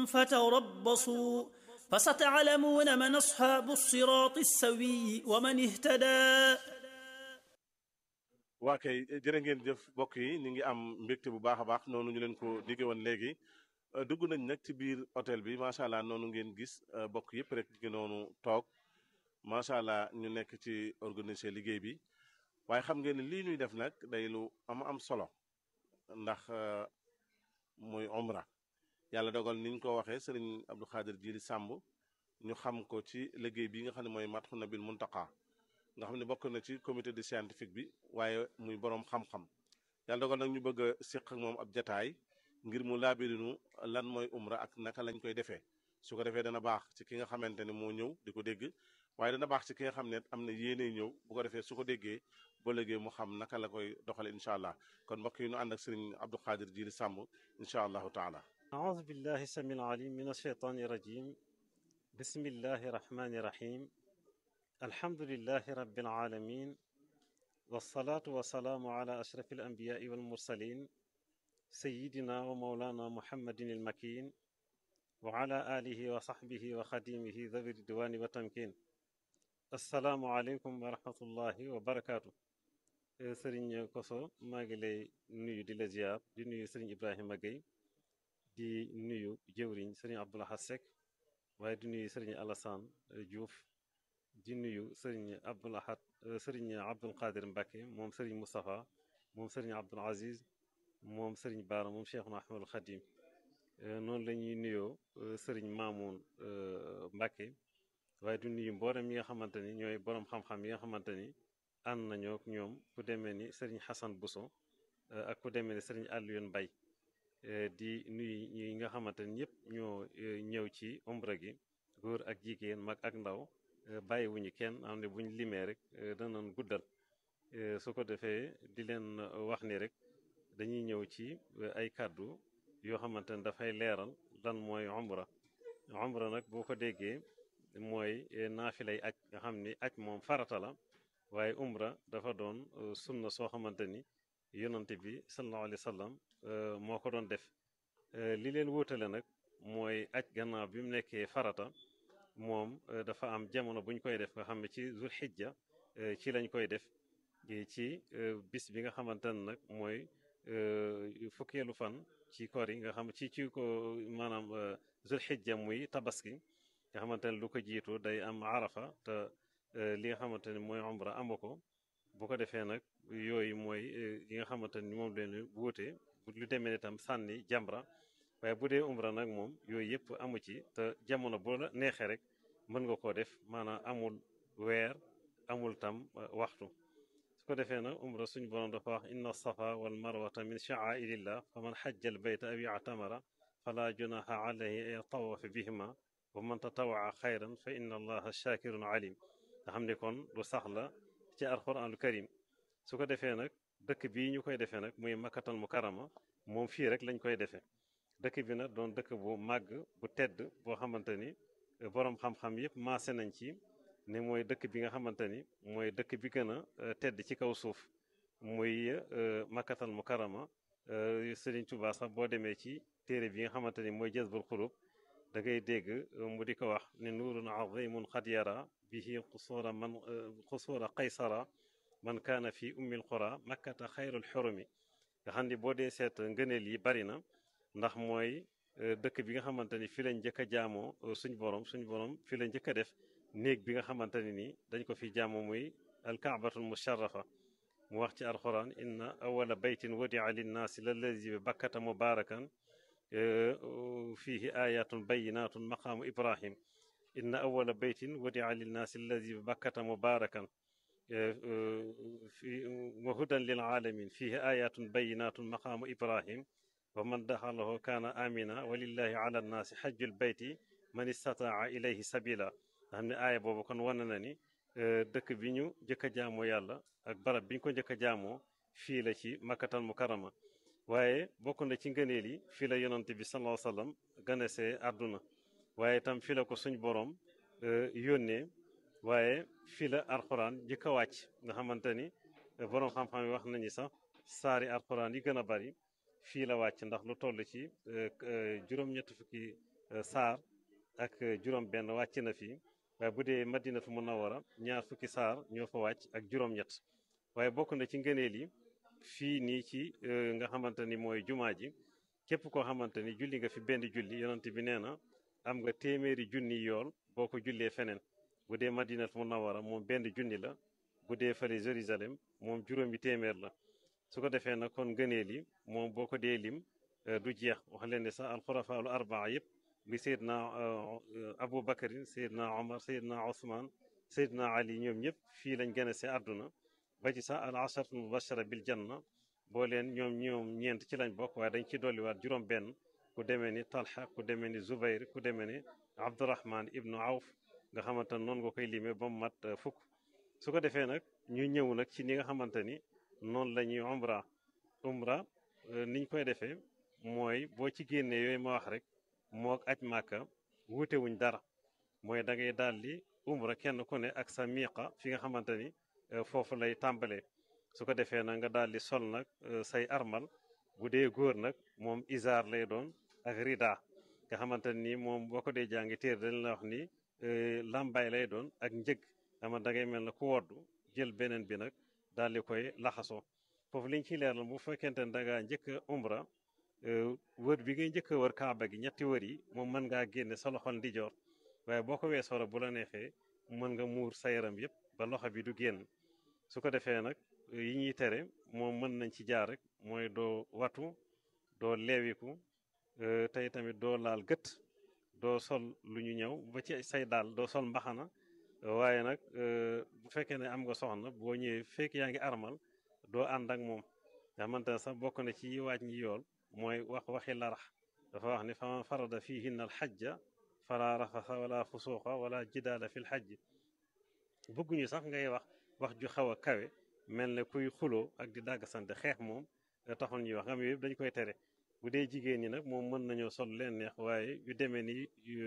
فتربصوا فستعلمون من أصحاب الصراط السوي ومن اهتدى waa kay jërë ngeen jëf mbokk yi ñu ngi am mbégte bu baax a baax noonu ñu leen ko digge woon léegi dugg nañ nag ci biir hôtel bi macha allah noonu ngeen gis bokk yëpp rek ñu ngi noonu toog macha allah ñu nekk ci organiser liggéey bi waaye xam ngeen ne lii ñuy def nag day lu am am solo ndax muy umra yàlla dogal niñ ko waxee sëriñ Abdou Khadir Jili Sàmb ñu xam ko ci liggéey bi nga xam ne mooy Madhoun Nabil Muntaqa nga xam ne bokk na ci comité de scientifique bi waaye muy boroom xam-xam yàlla dogal nag ñu bëgg a séq ak moom ab jataay ngir mu laabirinu lan mooy umra ak naka lañ koy defee su ko defee dana baax ci ki nga xamante ne moo ñëw di ko dégg waaye dana baax ci ki nga xam ne am na yéene ñëw bu ko defee su ko déggee ba léegi mu xam naka la koy doxale incha allah kon mbokk yi ñu ànd ak sëriñ Abdou Khadir Jili Sàmb incha allahu taala أعوذ بالله السميع العليم من الشيطان الرجيم بسم الله الرحمن الرحيم الحمد لله رب العالمين والصلاة والسلام على أشرف الأنبياء والمرسلين سيدنا ومولانا محمد المكين وعلى آله وصحبه وخديمه ذوي الدوان والتمكين السلام عليكم ورحمة الله وبركاته سرين كوسو ماغلي نيو دي لزياب دي نيو سرين إبراهيم Gueye di nuyu jëwriñ sëriñ Abdoulaye Seck waaye di nuyu sëriñ Alassane Diouf di nuyu sëriñ Abdoul Ahad sëriñ Abdoul Qadir Mbacke moom sëriñ Moustapha moom sëriñ Abdoul Aziz moom sëriñ Baara moom Cheikhuna Ahmadul Khadim noonu la ñuy nuyoo sëriñ Mamoun Mbacke waaye di nuyu mboolem yi nga xamante ni ñooy borom xam-xam yi nga xamante ni ànd nañoo ak ñoom ku demee ni sëriñ Hassan Bousso ak ku demee ni sëriñ Alioune Mbaye di nuyu ñi nga xamante ni ñëpp ñoo ñëw ci umra gi góor ak jigéen mag ak ndaw bàyyiwuñu kenn am ne buñ limee rek danañ guddal su ko defee di leen wax ni rek dañuy ñëw ci ay kàddu yoo xamante ne dafay leeral lan mooy umra umra nag boo ko déggee mooy naafilay aj nga xam ni aj moom farata la waaye umra dafa doon sunna soo xamante ni yonante bi sallallahu alayhi wa sallam moo ko doon def li leen wóotale nag mooy aj gannaaw bi mu nekkee farata moom dafa am jamono bu ñu koy def nga xam ne ci zul xijja ci lañ koy def ci bis bi nga xamante ne nag mooy fukkeelu fan ci koor yi nga xam ci ci ko maanaam zul xijja muy tabaski nga xamante ne lu ko jiitu day am arafa te li nga xamante ne mooy umra amu ko bu ko defee nag yooyu mooy yi nga xamante ni moom leen wuute lu demee ne tam sànni jamra waaye bu dee umra nag moom yooyu yëpp amu ci te jamono boo la neexee rek mën nga koo def maanaam amul weer amul tam waxtu su ko defee nag umra suñu borom dafa wax inna safa wal marwata min sha'airillah fa man xajja al bayta aw i'tamara fala junaha alayhi an yatawafa bihima wa man tatawaa xayran fa inna allaha shakirun alim nga xam ne kon lu sax la ci alquranul karim su ko defee nag dëkk bii ñu koy defee nag muy makkatal mukarama moom fii rek lañ koy defee dëkk bi nag doon dëkk bu màgg bu tedd boo xamante ni boroom xam-xam yëpp maase nañ ci ne mooy dëkk bi nga xamante ni mooy dëkk bi gën a tedd ci kaw suuf muy makkatal mukarama Sëriñ Tuubaa sax boo demee ci téere bi nga xamante ni mooy jazbul xulub da ngay dégg mu di ko wax ne nuurun azimun xad yara bihi qusuura man qusuura qaysara man kaana fi ummil qura makkata xayrul xurumi nga xam ni boo dee seet ngëneel yi bari na ndax mooy dëkk bi nga xamante ni fi lañ njëkk a jaamoo suñ borom suñ borom fi la njëkk a def néeg bi nga xamante ne nii dañ ko fi jaamoo muy alkaabatul musharrafa mu wax ci alquran inna awala baytin wadia linnaasi lallazi bi bakkata mubarakan fihi ayatun bayinatun maqaamu ibrahim inna awala baytin wadia linnaasi allazi bi bakkata mubarakan fi wa hudan lil alamin fihi ayatun bayinatun maqaamu ibrahim wa man daxalahu kaana amina walillahi ala nnaasi xajjul bayti man istataa ilayhi sabila nga xam ne aaya boobu kon wane na ni dëkk bi ñu njëkk a jaamoo yàlla ak barab bi ñu ko njëkk a jaamoo fii la ci makkatal mukarama waaye bokk na ci ngëneel yi fii la yonante bi sallallahu alayhi wasallam ganesee àdduna waaye itam fii la ko suñ borom yónnee waaye fii la alxuraan njëkk a wàcc nga xamante ni borom xam-xam yi wax nañu sax saari alxuraan yi gën a bari fii la wàcc ndax lu toll ci juróom-ñett fukki saar ak juróom-benn wàcc na fii waaye bu dee madinatu munawara ñaar fukki saar ñoo fa wàcc ak juróom-ñett waaye bokk na ci ngëneel yi fii nii ci nga xamante ni mooy jumaa ji képp koo xamante ni julli nga fi benn julli yonent bi nee na am nga téeméeri junni yool boo ko jullee feneen bu dee madinatu munawara moom benn junni la bu dee fële Jérusalem moom juróomi téeméer la su ko defee nag kon ngëneel yi moom boo ko dee lim du jeex wax leen ne sax alxurafaalu arbaa yëpp bi Seydina Abu Bakarin Seydina Omar Seydina Ousmane Seydina Ali ñoom ñëpp fii lañ gën a see àdduna ba ci sax al asharatul mubashara bil janna boo leen ñoom ñoom ñeent ci lañ bokk waaye dañ ci dolliwaat juróom benn ku demee ni Talha ku demee ni Zubayr ku demee ni Abdurahman ibnu Awf nga xamante ne noonu nga koy limee ba mu mat fukk su ko defee nag ñu ñëw nag ci ni nga xamante ni noonu la ñuy umra umra niñ koy defee mooy boo ci génnee yooyu ma wax rek mook aj màkka wuute wuñ dara mooy da ngay daal di umra kenn ku ne ak sa miiqa fi nga xamante ni foofu lay tàmbalee su ko defee nag nga daal di sol nag say armal bu dee góor nag moom isaar lay doon ak rida nga xamante ni moom boo ko dee jàngi téer dañ la wax ni lambay lay doon ak njëg ama da ngay mel na ku woddu jël beneen bi nag daal di koy laxasoo foofu liñ ciy leeral bu fekkente ne da ngaa njëkk a umra wër bi ngay njëkk a wër kaaba gi ñetti wër yi moom mën ngaa génne sa loxol ndijoor waaye boo ko weesoo bu la neexee mën nga muur sa yaram yëpp ba loxo bi du génn su ko defee nag yi ñuy tere moom mën nañ ci jaar rek mooy doo watu doo leewiku tey tamit doo laal gët doo sol lu ñu ñëw ba ci say daal doo sol mbaxana waaye nag bu fekkee ne am nga soxna boo ñëwee fekk yaa ngi armal doo ànd ak moom nga xamante ne sax bokk na ci waaj ñi yool mooy wax waxi larax dafa wax ne faman farada fihinna al xajja fala rafasa wala fusuqa wala jidaala fi l xajj bëgguñu sax ngay wax wax ju xaw a kawe mel ne kuy xuloo ak di dàgg sante xeex moom taxul ñuy wax nga xam yëpp dañ koy tere bu dee jigéen ñi nag moom mën nañoo sol leen neex waaye yu demee ni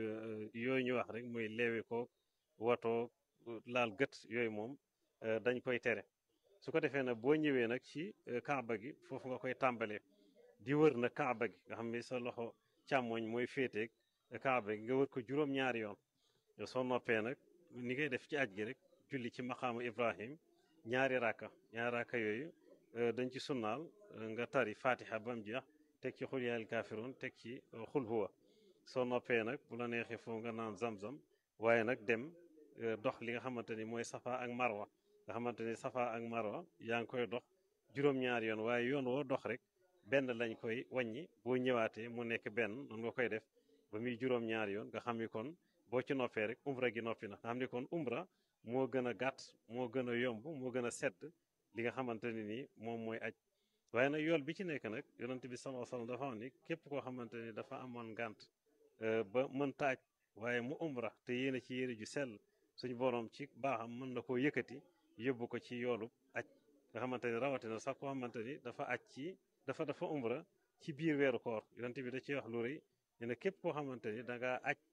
yooyu ñu wax rek mooy leewi ko watoo laal gët yooyu moom dañ koy tere su ko defee nag boo ñëwee nag ci kaaba gi foofu nga koy tàmbalee di wër na kaaba gi nga xam ni sa loxo càmmoñ mooy féeteeg kaaba gi nga wër ko juróom-ñaari yoon soo noppee nag ni ngay def ci aj gi rek julli ci maqaamu Ibrahim ñaari raaka ñaari raaka yooyu dañ ci sunnaal nga tari fatiha ba mu jeex teg ci xul yaayal kaafiroon teg ci xul huwa soo noppee nag bu la neexee foofu nga naan zam-zam waaye nag dem dox li nga xamante ni mooy safa ak marwa nga xamante ni safa ak marwa yaa ngi koy dox juróom-ñaari yoon waaye yoon woo dox rek benn lañ koy wàññi boo ñëwaatee mu nekk benn noonu nga koy def ba muy juróom-ñaari yoon nga xam ni kon boo ci noppee rek umra gi noppi na nga xam ni kon umra moo gën a gàtt moo gën a yomb moo gën a sedd li nga xamante ne nii moom mooy aj waaye nag yool bi ci nekk nag yonent bi sallallahu alayhi wasallam dafa wax ni képp koo xamante ni dafa amoon ngànt ba mënta aj waaye mu umra te yéene ci yéene ju sell suñu borom ci baaxam mën na koo yëkkati yóbbu ko ci yoolu aj nga xamante ni rawatina sax koo xamante ni dafa aj ci dafa dafa umra ci biir weeru koor yonent bi da ciy wax lu rëy nee na képp koo xamante ni da ngaa aj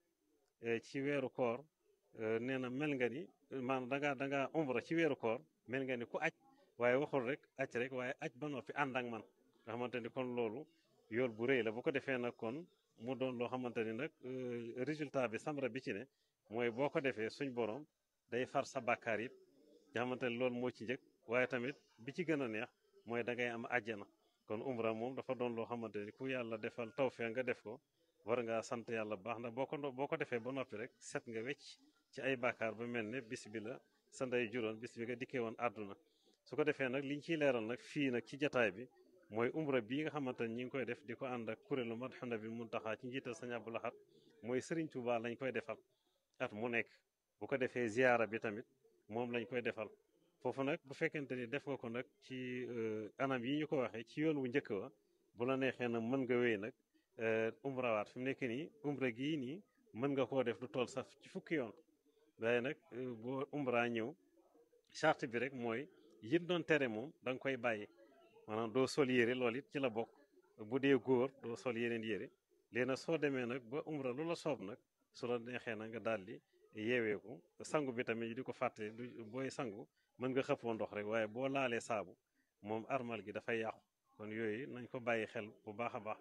ci weeru koor nee na mel nga ni maanaam da ngaa da ngaa umra ci weeru koor mel nga ni ku aj waaye waxul rek aj rek waaye aj ba noppi ànd ak man nga xamante ni kon loolu yool bu rëy la bu ko defee nag kon mu doon loo xamante ni nag résultat bi samra bi ci ne mooy boo ko defee suñ borom day far sa bàkkaar yëpp nga xamante ni loolu moo ci njëkk waaye tamit bi ci gën a neex mooy da ngay am àjjana kon umra moom dafa doon loo xamante ni ku yàlla defal tawfeex nga def ko war ngaa sant yàlla baax ndax boo ko boo ko defee ba noppi rek set nga wecc ci ay bàkkaar ba mel ne bis bi la sa ndey juróon bis bi nga dikkee woon àdduna su ko defee nag liñ ciy leeral nag fii nag ci jataay bi mooy umra bii nga xamante ni ñi ngi koy def di ko ànd ak kuréelu Madhoun Nabil Mountakha ci njiital Sëñ Abdou Lahad mooy Serigne Touba lañ koy defal at mu nekk bu ko defee ziyaara bi tamit moom lañ koy defal foofu nag bu fekkente ni def nga ko nag ci anam yi ñu ko waxee ci yoon wu njëkk wa bu la neexee nag mën nga wéy nag umrawaat fi mu nekk nii umra gii nii mën nga koo def du tool sax ci fukki yoon waaye nag boo umra ñëw charte bi rek mooy yit doon tere moom da nga koy bàyyi maanaam doo sol yére loolu it ci la bokk bu dee góor doo sol yeneen yére léegi nag soo demee nag ba umra lu la soob nag su la neexee na nga daal di yeeweeku sangu bi tamit di ko fàtte du booy sangu mën nga xëppoo ndox rek waaye boo laalee saabu moom armal gi dafay yàqu kon yooyu nañ ko bàyyi xel bu baax a baax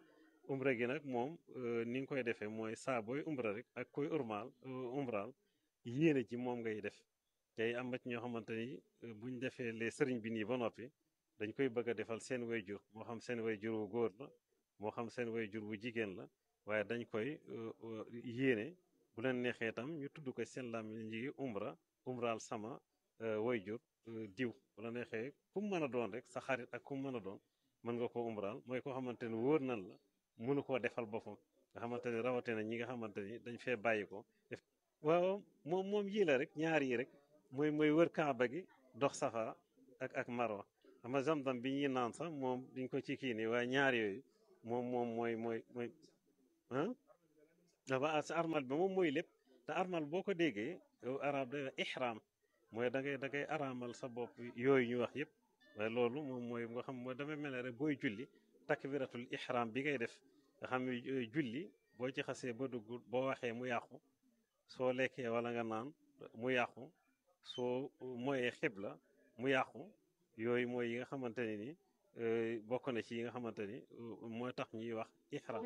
umra gi nag moom ni nga koy defee mooy saa booy umra rek ak koy urmaal umraal yéene ci moom ngay def tey am na ci ñoo xamante ni buñ defee les sëriñ bi nii ba noppi dañ koy bëgg a defal seen way jur moo xam seen way jur wu góor la moo xam seen way jur wu jigéen la waaye dañ koy yéene bu leen neexee tam ñu tudd ko seen làmmiñ ji umra umraal sama way jur diw bu la neexee ku mu mën a doon rek sa xarit ak ku mu mën a doon mën nga ko umraal mooy koo xamante ni wóor nan la mënu koo defal boppam nga xamante ni rawatina ñi nga xamante ni dañ fee bàyyi ko def waaw moom moom yii la rek ñaar yi rek mooy mooy wër kaaba gi dox safa ak ak marwa xam nga zamzam bi ñuy naan sax moom diñ ko ci kii nii waaye ñaar yooyu moom moom mooy mooy mooy ah dafa sa armal bi moom mooy lépp te armal boo ko déggee yow arab da ihram mooy da ngay da ngay araamal sa bopp yooyu ñu wax yëpp waaye loolu moom mooy nga xam mooy damay mel ne rek booy julli takbiratul ihram bi ngay def nga xam ne julli boo ci xasee ba dugg boo waxee mu yàqu soo lekkee wala nga naan mu yàqu soo moyee xibla mu yàqu yooyu mooy yi nga xamante ne ni bokk na ci yi nga xamante ni mooy tax ñuy wax ihram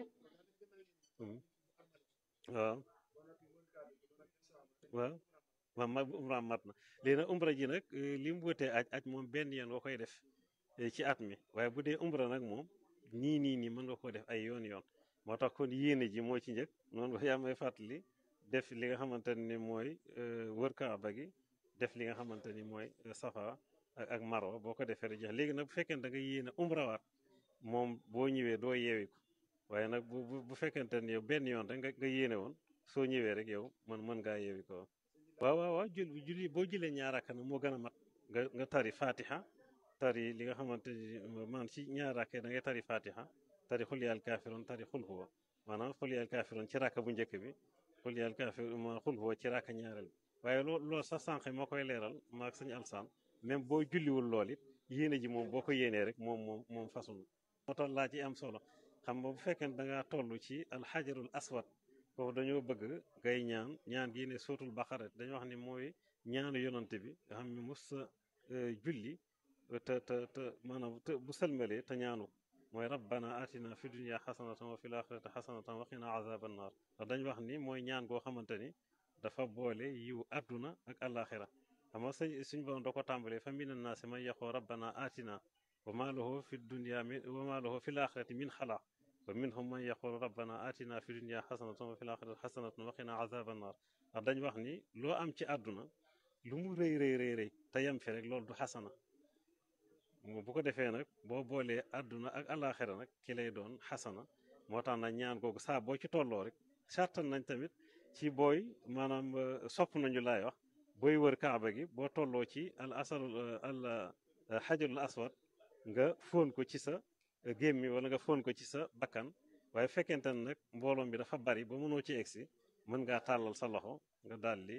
waaw waaw waaw ma umra mat na léegi nag umra ji nag li mu wutee aj aj moom benn yoon nga koy def ci at mi waaye bu dee umra nag moom nii nii nii mën nga ko def ay yoon yoon moo tax kon yéene ji moo ci njëkk noonu yaa may fàttali def li nga xamante ni mooy wër kaaba gi def li nga xamante ni mooy safa ak ak marwa boo ko defee rek jeex léegi nag bu fekkee da nga yéene umrawaat moom boo ñëwee doo yeewi ko waaye nag bu bu fekkente ne yow benn yoon rek nga nga yéene woon soo ñëwee rek yow mën mën ngaa yeewi ko waaw waaw waaw jul julli boo jëlee ñaar rakka nag moo gën a mat nga nga tari fatiha tari li nga xamante ni man ci ñaar rakka da ngay tari fatiha tari xul yaal kaafiroon tari xul huwa maanaam xul yaal kaafiroon ci rakka bu njëkk bi xul yaal kaafiroon xul huwa ci rakka ñaareel bi waaye loolu loolu sax sànq moo koy leeral maag sañu alsaan même boo julliwul lool it yéene ji moom boo ko yéenee rek moom moom moom façon moo tax laa ci am solo xam nga bu fekkee ne da ngaa toll ci alxajarul aswad foofu dañoo bëgg ngay ñaan ñaan gi ne sootul baqara dañoo wax ni mooy ñaanu yonante bi nga xam ne mos sa julli te te te maanaam te bu sëlmalee te ñaanu mooy rabbana atina fi dunya xasanatan wa fil axirati xasanatan wa qina azaban naar ndax dañ wax ni mooy ñaan goo xamante ni dafa boole yiw àdduna ak alaxira xam nga sëñ suñ borom da ko tàmbalee fa mina naasi man yaqoo rabbana atina wa ma lahu fi dunya min wa ma lahu fil axirati min xalaq wa minhum man yaqulu rabbana atina fi dunya xasanatan wa fil axirati xasanatan wa qina azaban naar ndax dañ wax ni loo am ci àdduna lu mu rëy rëy rëy rëy te yem fi rek loolu du xasana bu ko defee nag boo boolee àdduna ak alaxira nag ki lay doon xasana moo tax nag ñaan googu saa boo ci tolloo rek sartan nañ tamit ci booy maanaam sopp nañu laay wax booy wër kaaba gi boo tolloo ci al asal al xajarul aswad nga fóon ko ci sa gémmi wala nga fóon ko ci sa bakkan waaye fekkente ne nag mbooloo mi dafa bari ba mënoo ci egsi mën ngaa tàllal sa loxo nga daldi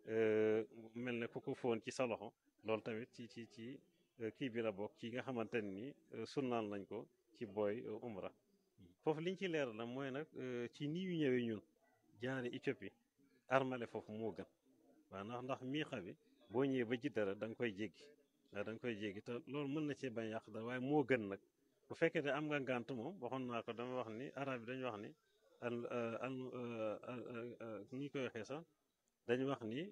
mel ne ku ko fóon ci sa loxo loolu tamit ci ci ci kii bi la bokk ci nga xamante ne ni sunnaal nañ ko ci booy umra foofu liñ ci leeral la mooy nag ci nii yu ñëwee ñun jaare Éthiopie armale foofu moo gën waaw ndax ndax miixa bi boo ñëwee ba jiddara da nga koy jéggi waaw da nga koy jéggi te loolu mën na cee bañ yàq dara waaye moo gën nag bu fekkee ne am nga ngànt moom waxoon naa ko dama wax ni arab yi dañu wax ni al al ni ñu koy waxee sax dañu wax ni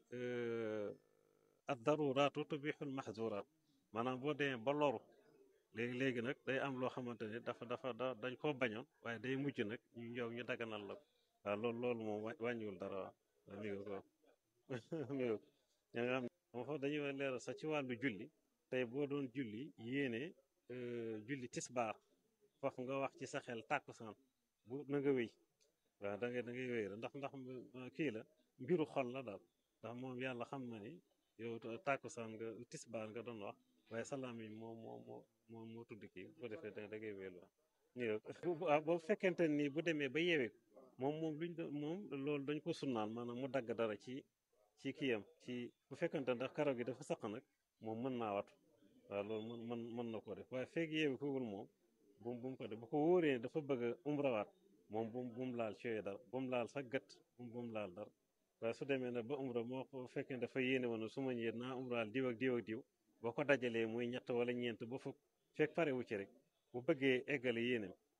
ad daruraatu tubixul mahzuraat maanaam boo demee ba loru léegi léegi nag day am loo xamante ne dafa dafa da dañ koo bañoon waaye day mujj nag ñu ñëw ñu daganal la ko waaw loolu loolu moom wàññiwul dara waaw mi ngi ko mi ngi ña nga xam moom foofu dañuy leeral sax ci wàllu julli tey boo doon julli yéene julli tisbaar foofu nga wax ci sa xel tàkkusaan bu na nga wéy waaw da ngay da ngay wéy ndax ndax kii la mbiru xol la daal ndax moom yàlla xam na ni yow tàkkusaan nga tisbaar nga doon wax waaye salaam yi moo moo moo moo moo tudd kii bu ko defee da ngay wéylu waaw boo fekkente ni bu demee ba yeewee moom moom luñ moom loolu dañ ko sunnaan maanaam mu dagg dara ci ci kiyam ci bu fekkente ndax karaw gi dafa saq nag moom mën naa watu waaw loolu mën mën mën na ko def waaye feeg yeewi kowul moom bu bu mu ko def bu ko wóoree dafa bëgg a umrawaat moom bu bu mu laal ci yooyu dara bu mu laal sax gët bu mu laal dara waaye su demee nag ba umra moo ko fekkee dafa yéene woon su ma ñëwee naa umraal diw ak diw ak diw boo ko dajalee muy ñett wala ñeent ba fukk fekk pare wu ci rek bu bëggee eggale yéeneem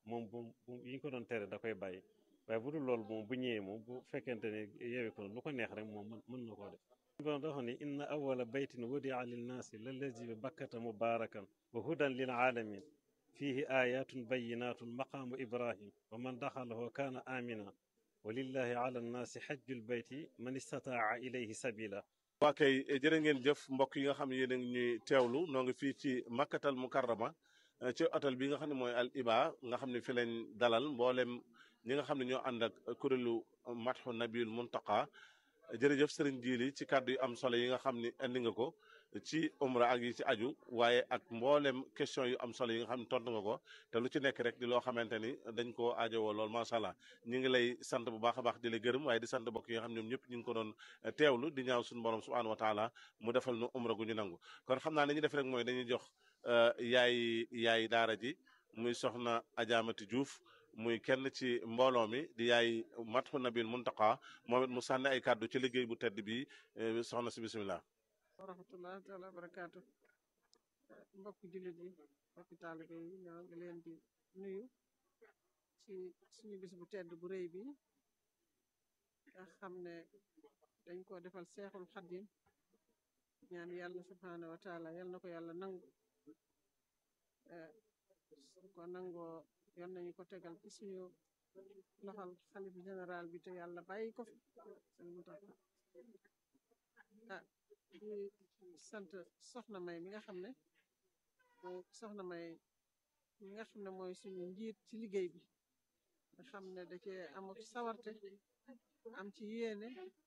moom bu bu yi ko doon tere da koy bàyyi waaye bu dul loolu moom bu ñëwee moom bu fekkente ne yeewee ko lu ko neex rek moom mën na koo def borom dafa ne inna awala baytin wudia linnaasi lallazi bi bakkata mubarakan wa hudan lil alamin fihi ayatun bayinatun maqaamu ibrahim wa man daxalahu kaana amina wa lillahi ala nnaasi xajjul bayti man istataa ilayhi sabila waa kay jërë ngeen jëf mbokk yi nga xam ne yéen a ngi ñuy teewlu noo ngi fii ci makkatal mukarrama ci hôtel bi nga xam ne mooy al iba nga xam ne fi lañ dalal mboolem ñi nga xam ne ñoo ànd ak kuréelu matxu nabiul muntaqa jërëjëf sëriñ Jili ci kàddu yu am solo yi nga xam ni indi nga ko ci umra ak yi ci aju waaye ak mboolem question yu am solo yi nga xam ne tontu nga ko te lu ci nekk rek di loo xamante ni dañ koo aajowoo lool macha allah ñu ngi lay sant bu baax a baax di la gërëm waaye di sant mbokk yi nga xam ñoom ñëpp ñu ngi ko doon teewlu di ñaaw suñu borom subhanahu wa taala mu defal nu umra gu ñu nangu kon xam naa ne ñu def rek mooy dañuy jox yaay yaay daara ji muy soxna Ajaamati Diouf muy kenn ci mbooloo mi di yaay matxu nabil muntaqa moom it mu sànni ay kàddu ci liggéey bu tedd bi soxna si bisimilah. wa rahmatulah taala wa barakaatu mbokki jullit yi mbokki taalibe yi ñoo ngi leen di nuyu ci suñu bis bu tedd bu rëy bi nga xam ne dañ ko defal seexul xadim ñaan yàlla subhaanahu wa taala yal na ko yàlla nangu su ko nangoo yon nañu ko tegal ci suñu loxal xalif général bi te yàlla bàyyi ko fi sëñ Mountakha ah di sant soxna may mi nga xam ne mooy soxna may mi nga xam ne mooy suñu njiit ci liggéey bi nga xam ne da cee amuk sawarte am ci yéene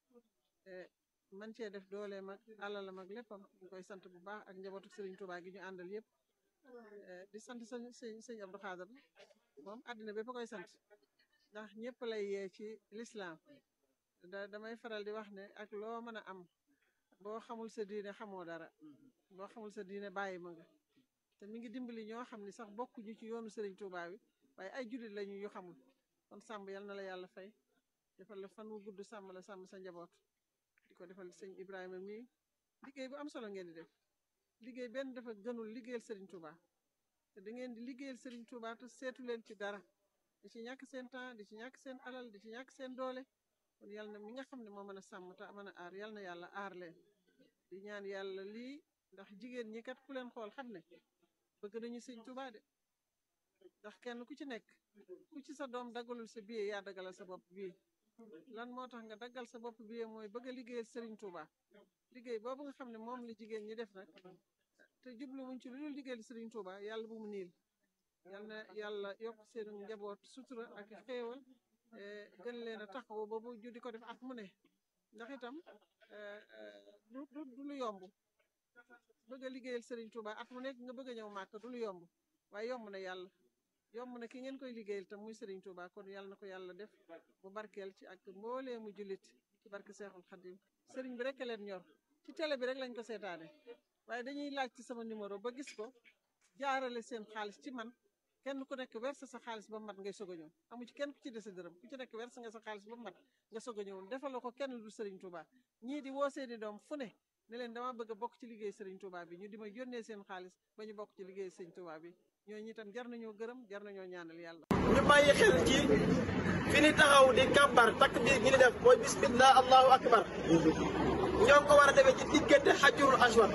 man cee def doole mag alalam ak léppam ñu koy sant bu baax ak njabootu Serigne Touba gi ñu àndal yëpp di sant sëñ sëñ sëñ Abdou Khader moom àddina bépp koy sant ndax ñëpp lay yee ci lislaam da damay faral di wax ne ak loo mën a am boo xamul sa diine xamoo dara boo xamul sa diine bàyyi ma nga te mi ngi dimbali ñoo xam ni sax bokkuñu ci yoonu Serigne Touba bi waaye ay jullit lañu yu xamul kon sàmm yal na la yàlla fay defal la fan wu gudd sàmm la sàmm sa njaboot di ko defal sëñ Ibrahima mii liggéey bu am solo ngeen di def liggéey benn dafa gënul liggéeyal Serigne Touba te da ngeen di liggéeyal Serigne Touba te seetu leen ci dara di ci ñàkk seen temps di ci ñàkk seen alal di ci ñàkk seen doole kon yal na mi nga xam ne moo mën a sàmm te mën a aar yal na yàlla aar leen di ñaan yàlla lii ndax jigéen ñi kat ku leen xool xam ne bëgg nañu sëñ Touba de ndax kenn ku ci nekk ku ci sa doom daggalul sa billet yaa daggalal sa bopp bii lan moo tax nga daggal sa bopp billet mooy bëgg a liggéeyal Serigne Touba liggéey boobu nga xam ne moom la jigéen ñi def nag te jublu wuñ ci lu dul liggéeyal Serigne Touba yàlla bu mu niil yal na yàlla yokk seen njaboot sutura ak xéewal gën leen a taxaw ba bu ju di ko def at mu ne ndax itam du du du lu yomb bëgg a liggéeyal Serigne Touba at mu nekk nga bëgg a ñëw màkk du lu yomb waaye yomb na yàlla yomb na ki ngeen koy liggéeyal tam muy Serigne Touba kon yàlla na ko yàlla def bu barkeel ci ak mboolee mu jullit ci barke Seexul Xadim Serigne bi rek leen ñor ci télé bi rek lañ ko seetaane waaye dañuy laaj ci sama numéro ba gis ko jaarale seen xaalis ci man kenn ku nekk verse sa xaalis ba mat ngay soog a ñëw amu ci kenn ku ci dese dërëm ku ci nekk verse nga sa xaalis ba mat nga soog a ñëw defaloo ko kenn du Serigne Touba ñii di woo seeni doom fu ne ne leen dama bëgg a bokk ci liggéey Serigne Touba bi ñu di ma yónnee seen xaalis ba ñu bokk ci liggéey Serigne Touba bi ñooñu itam jar nañoo gërëm jar nañoo ñaanal yàlla. ñu bàyyi xel ci fi ni taxaw di kàbbar takk biir gi ni def mooy bismillah allahu akbar ñoo ngi ko war a defee ci diggante xajjurul aswad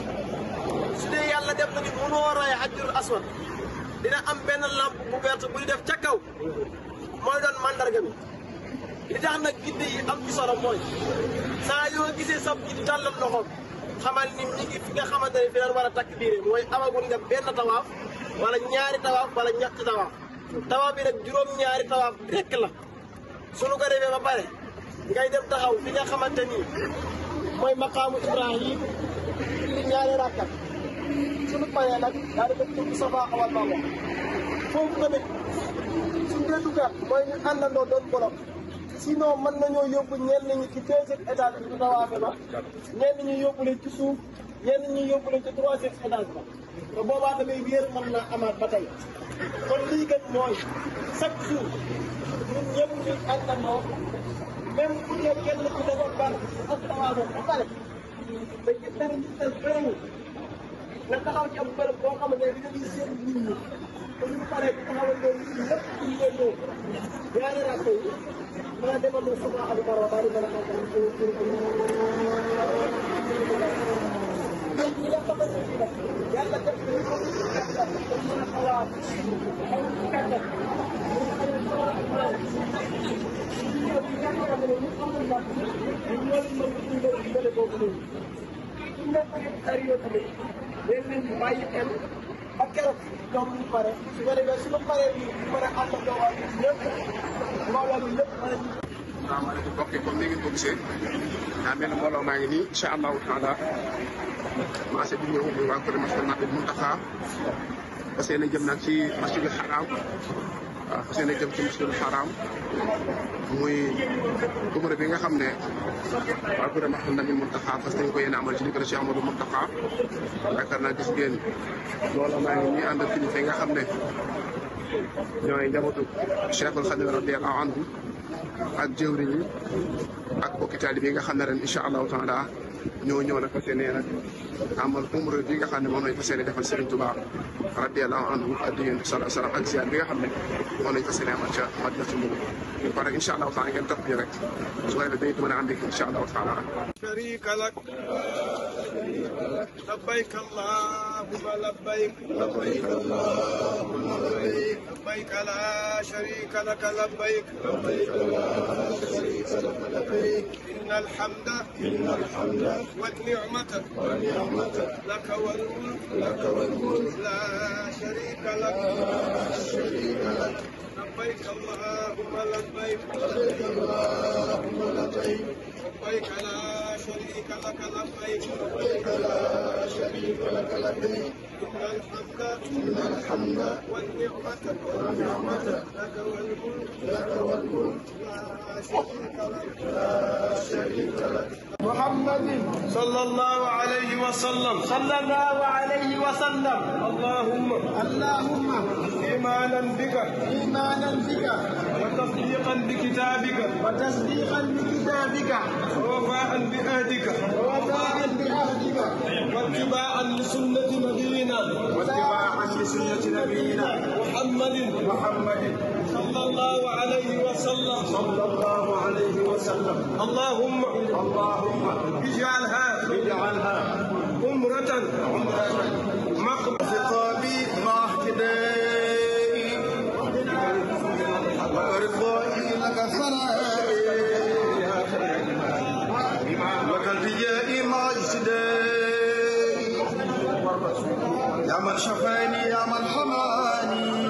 su dee yàlla def nañu mënoo ray xajjurul aswad dina am benn lampe bu verte buy def ca kaw mooy doon mandarga bi li tax nag gidde yi am ci solo mooy saa yoo gisee sab ji di tàllal loxoom xamal ni ñi ngi fi nga xamante ne fi leen war a takk biire mooy amagul nga benn tawaaf wala ñaari tawaaf wala ñetti tawaaf tawaaf bi nag juróom-ñaari tawaaf rekk la suñu ko defee ba pare ngay dem taxaw fi nga xamante ni mooy maqaamu Ibrahim li ñaari rakkat suñu paree nag daa di def ci Safa wal Marwa foofu tamit suñu dee duggaat mooy ñu àndandoo doon bolok sinon mën nañoo yóbbu ñenn ñi ci deuxième étage bi ñu tawaafe ba ñenn ñi yóbbu leen ci suuf ñenn ñi yóbbu leen ci troisième étage ba te boobaa tamit wéer mën naa amaat ba tey kon lii kat mooy chaque jour ñun ñëpp ñu àndandoo même bu dee kenn ku defoon ban ak tawaafe ba pare da gis dara ñu tel bëriwul nga taxaw ci am bërëb boo xamante ne dina gis seen nit ñi te ñu paree ci taxawal leen lépp ci ngeen ñëw ñaari rakk yi mën a demal ne Safa ak Marwa daal di mën a àggal pour pour donc ñi nga xamante ni nag yàlla def na ñu ko kàttan te mën a xawaat xaw ci kàttan ñu xamee Safa ak Marwa ñu ñëw ci ñàkk a ne ñu amul nag ñu ñëw mën ci mbir mbële boobu noonu su nekkee période bi dañ leen di bàyyi xel ba keroog ñoom ñu pare su ko defee su ma paree ñu mën a ànd ak waa ñëpp mbooloo mi lépp mën a salaamaaleykum mbokk yi comme ni ngeen ko gisee daa mel ni mbooloo maa ngi nii incha allahu taala marché bi ñëw muy waa kër masjid Nabil Muntaxa fas yéene jëm nag ci masjidul xaraam waaw fas yéene jëm ci masjidul xaraam muy umra bi nga xam ne waa kër masjid Nabil Muntaxa fas nañ ko yéene amal ci ndigal Cheikh Amadou Muntaxa yaakaar naa gis ngeen mbooloo maa ngi nii ànd ak kilifa yi nga xam ne ñooy njabootu Cheikhul Xadim radiyallahu anhu ak jëwriñ yi ak bokki taalibe yi nga xam ne ren incha allahu taala ñoo ñëw nag fas yéene nag amal umra bi nga xam ne moom lañ fas yéene defal Serigne Touba radiyallahu anhu ak yonent bi sallallahu alayhi wa sallam ak ziar bi nga xam ne moom lañ fas yéene amal ca Madina ci Mbuur ñu pare incha allahu taala ngeen topp ñu rek su ko defee dañuy mën a ànd ak incha allahu taala شريك لك لبيك اللهم لبيك لبيك اللهم لبيك لبيك لا شريك لك لبيك لبيك لا شريك لك لبيك إن الحمد إن الحمد والنعمة والنعمة لك والملك لك والملك لا شريك لك لا شريك لك لبيك اللهم لبيك لبيك اللهم لبيك لبيك لا شريك لك لبيك لبيك لا شريك لك لبيك إن الحمد إن الحمد والنعمة والنعمة لك والملك لك والملك لا شريك لك لا شريك لك محمد صلى الله عليه وسلم صلى الله عليه وسلم اللهم اللهم إيمانا بك إيمانا بك وتصديقا بكتابك وتصديقا بكتابك ووفاء بعهدك ووفاء بعهدك واتباعا لسنة نبينا واتباعا لسنة نبينا محمد محمد صلى الله عليه وسلم صلى الله عليه وسلم اللهم اللهم اجعلها اجعلها عمرة عمرة مقبل خطابي مع اهتدائي ورضائي لك ثنائي وكالرجاء مع اجتدائي يا من شفاني يا من حماني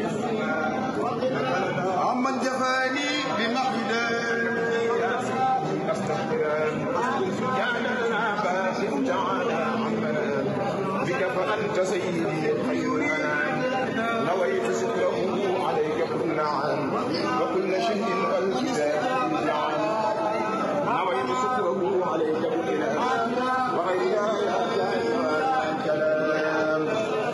عمن جفاني بمحدان بك فأنت سيدي خير الأنام نويت ستره عليك كل عام وكل شيء والكتاب جعل نويت ستره عليك كل عام وغير الكلام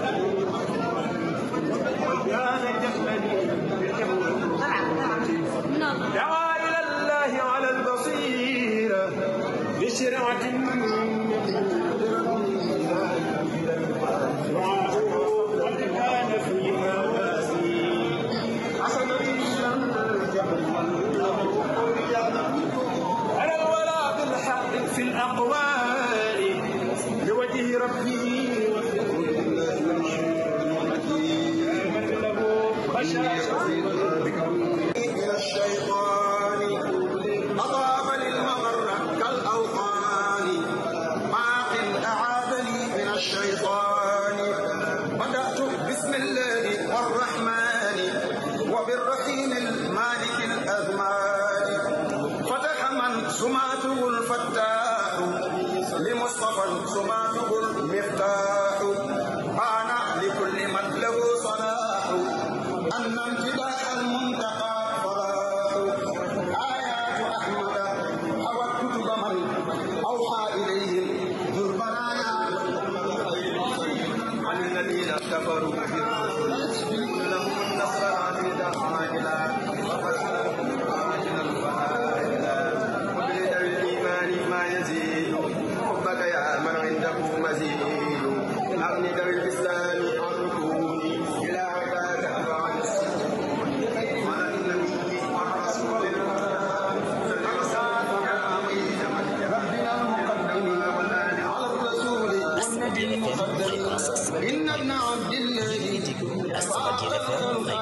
دعا إلى الله على البصيرة بشرعة كان فيها حسنا على الولاء بالحق في الأقوال لوجه ربه من له بشاشة من الشيطان أضاف للمغر كالأوطان باق أعاذني من الشيطان بدأت بسم الله الرحمن وبالرحيم المالك الأزمان فتح من سماته الفتاح لمصطفى سماته المفتاح بان لكل من له صلاح أن امتداح المنتقى فلاح آيات أحمد حوت كتب من أوحى إليهم ذو البرايا عن الذين كفروا بالرسل لهم النصر عزيزا عاجلا وفتحهم عاجلا فعاجلا وبلد الإيمان ما يزيد حبك يا من عنده مزيد أغني ذوي الإسلام عن ركوني إلى عباد fréquence 103.8 ngeen di déglu Asamadia FM